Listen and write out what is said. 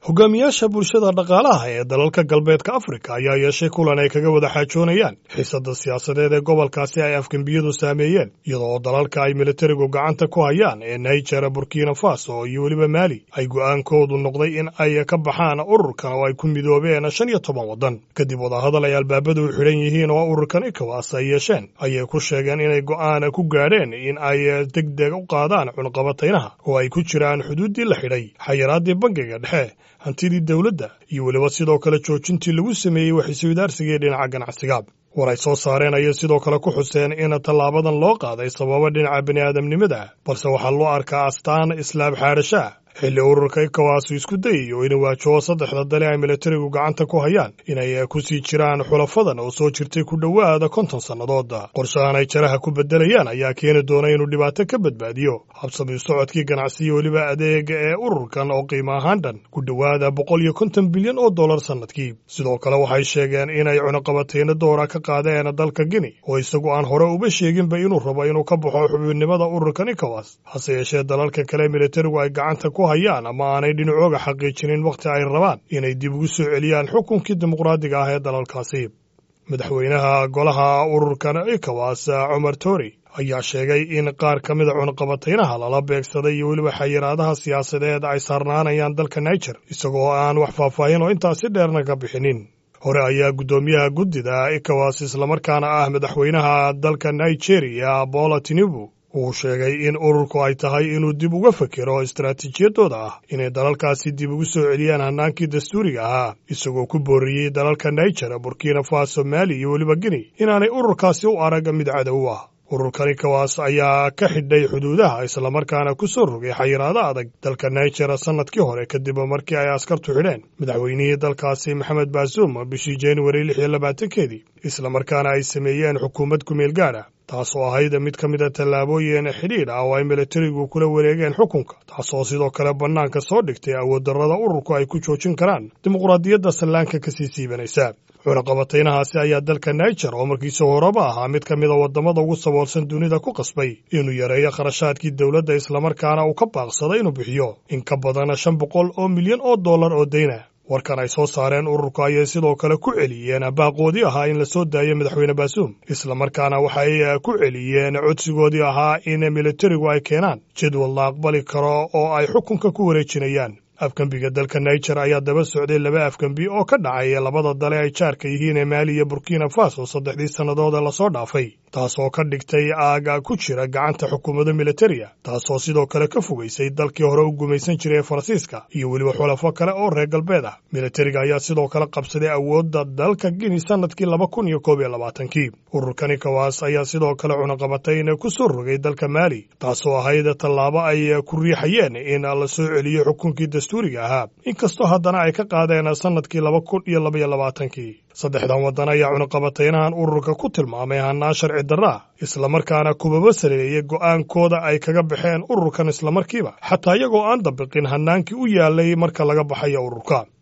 hogaamiyaasha bulshada dhaqaalaha ee dalalka galbeedka afrika ayaa yeeshay kulan ay kaga wada xaajoonayaan xiisada siyaasadeed ee gobolkaasi ay afgembiyadu saameeyeen iyadoo dalalka ay militarigu gacanta ku hayaan ee niger burkina faso iyo weliba maali ay go'aankoodu noqday in ay ka baxaan ururkan oo ay ku midoobeen shan iyo toban waddan kadib wadahadal ay albaabadu u xidhan yihiin oo ururkan ikowas ay yeesheen ayay ku sheegeen inay go'aan ku gaadheen in ay deg deg u qaadaan cunqabataynaha oo ay ku jiraan xuduuddii la xidhay xayiraadii bangiga dhexe hantidii dowladda iyo weliba sidoo kale joojintii lagu sameeyey waxiswadaarsigii dhinaca ganacsiga war ay soo saareen ayay sidoo kale ku xuseen in tallaabadan loo qaaday sababa dhinaca bini'aadamnimada balse waxaa loo arkaa astaan islaam xaadhashaa xilli ururka ikawaasu isku dayayo inuu waajaho saddexda dale ay militarigu gacanta ku hayaan inay ku sii jiraan xulafadan oo soo jirtay ku dhowaada konton sannadood qorshahan ay jaraha ku beddelayaan ayaa keeni doona inuu dhibaato ka badbaadiyo habsami socodkii ganacsiyo weliba adeega ee ururkan oo qiimo ahaan dhan ku dhowaada boqol iyo konton bilyan oo dollar sannadkii sidoo kale waxay sheegeen inay cunuqabatayno doora ka qaadeen dalka gini oo isagu aan hore uba sheeginba inuu rabo inuu ka baxo xubinimada ururkan ikawas hase yeeshee dalalka kale militarigu ay gacanta ku hayaan ama aanay dhinacooga xaqiijinin wakhti ay rabaan inay dib ugu soo celiyaan xukunkii dimuqraadiga ah ee dalalkaasi madaxweynaha golaha ururkan ikawas cumar tori ayaa sheegay in qaar ka mida cunqabataynaha lala beegsaday iyo weliba xayiraadaha siyaasadeed ay saarnaanayaan dalka niger isagoo aan wax faahfaahin oo intaasi dheerna ka bixinin hore ayaa guddoomiyaha guddida ikawas islamarkaana ah madaxweynaha dalka nigeria bola tinibu uu sheegay in ururku ay tahay inuu dib uga fekero istaraatiijiyadooda ah inay dalalkaasi dib ugu soo celiyaan hannaankii dastuuriga ahaa isagoo ku booriyey dalalka niger burkina faso maali iyo weliba gini inaanay ururkaasi u arag mid cadow ah ururkani kawaas ayaa ka xidhay xuduudaha islamarkaana ku soo rogay xayiraado adag dalka niger sannadkii hore kadib markii ay askartu xidheen madaxweynihii dalkaasi maxamed baasuum bishii januari lix iyo labaatankeedii islamarkaana ay sameeyeen xukuumad kumeel gaadha taasoo ahayd mid ka mida tallaabooyin xidhiidh ah oo ay militarigu kula wareegeen xukunka taasoo sidoo kale bannaanka soo dhigtay awooddarrada ururku ay ku joojin karaan dimuqraadiyadda sallaanka ka sii siibanaysa cunaqabataynahaasi ayaa dalka niger oo markiisa horeba ahaa mid ka mida waddamada ugu saboolsan dunida ku qasbay inuu yareeyo kharashaadkii dowladda islamarkaana uu ka baaqsaday inuu bixiyo in ka badan shan boqol oo milyan oo dollar oo dayna warkan ay soo saareen ururku ayay sidoo kale ku celiyeen baaqoodii ahaa in la soo daayo madaxweyne baasuum islamarkaana waxay ku celiyeen codsigoodii ahaa in militarigu ay keenaan jadwal la aqbali karo oo ay xukunka ku wareejinayaan afgembiga dalka niger ayaa daba socday laba afgembi oo ka dhacay labada dale ay jaarka yihiin ee maali iyo burkina faso saddexdii sannadood ee lasoo dhaafay taasoo ka dhigtay aaga ku jira gacanta xukuumadda militariga taasoo sidoo kale ka fogaysay dalkii hore u gumaysan jiray ee faransiiska iyo weliba xulafo kale oo reer galbeed ah militariga ayaa sidoo kale qabsaday awoodda dalka gini sannadkii laba kun iyo koob iyo labaatankii ururkani kawaas ayaa sidoo kale cunaqabatayn ku soo rogay dalka maali taasoo ahayd tallaabo ay ku riixayeen in la soo celiyo xukunkii dastuuriga ahaa inkastoo haddana ay ka qaadeen sannadkii laba kun iyo labaiyo labaatankii saddexdan waddan ayaa cunaqabataynahan ururka ku tilmaamay hannaan sharci darraa islamarkaana kubaba saleeyey go'aankooda ay kaga baxeen ururkan islamarkiiba xataa iyagoo aan dabiqin hannaankii u yaalay marka laga baxayo ururka